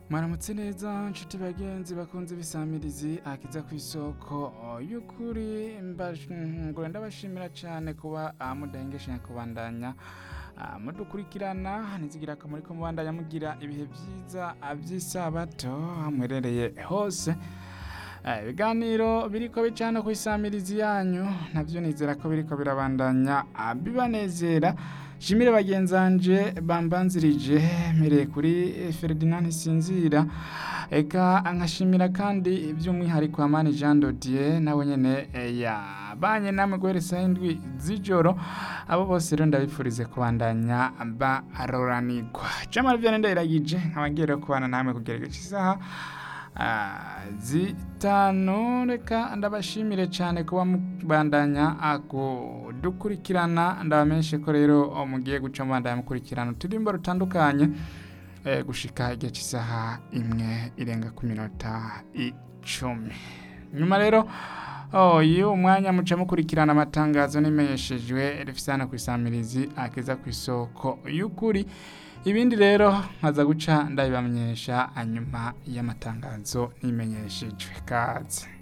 mwaramutse neza nshuti bagenzi bakunze ibisamirizi akiza ku isoko y'ukuri ngura ndabashimira cyane kuba ah, mudahengesha kubandanya ah, mudukurikirana nizigira akamaro ko mubandanya mugira ibihe byiza ah, by'isabato aho muherereye hose Eh, ibiganiro biriko bicana ku isamirizi yanyu navyo nizera ko biriko birabandanya ah, bibanezera shimire bagenzanje bambanzirije mpereye kuri eh, Ferdinand Sinzira eka nkashimira kandi by'umwihariko Amani Jean Dodier nawe nyene eh, yabanye namwe guhera saa indwi z'ijoro abo bose rero ndabifurize kubandanya baroranirwa Jamal Vianney ndayiragije nkaba ngiye rero kubana namwe kugera igice isaha Ah, zitanu reka ndabashimire cyane kuba mubandanya kudukurikirana ndabamenyeshe ko rero mugiye guca mubandanya mukurikirana uturimbo rutandukanye eh, gushika igihe cy'isaha imwe irenga ku minota icumi nyuma rero Oh, iyo umwanya muca mukurikirana amatangazo n'imenyeshejwe rifisana ku isamirizi akeza ku isoko y'ukuri ibindi rero nkaza guca ndabibamenyesha hanyuma y'amatangazo n'imenyeshejwe kaze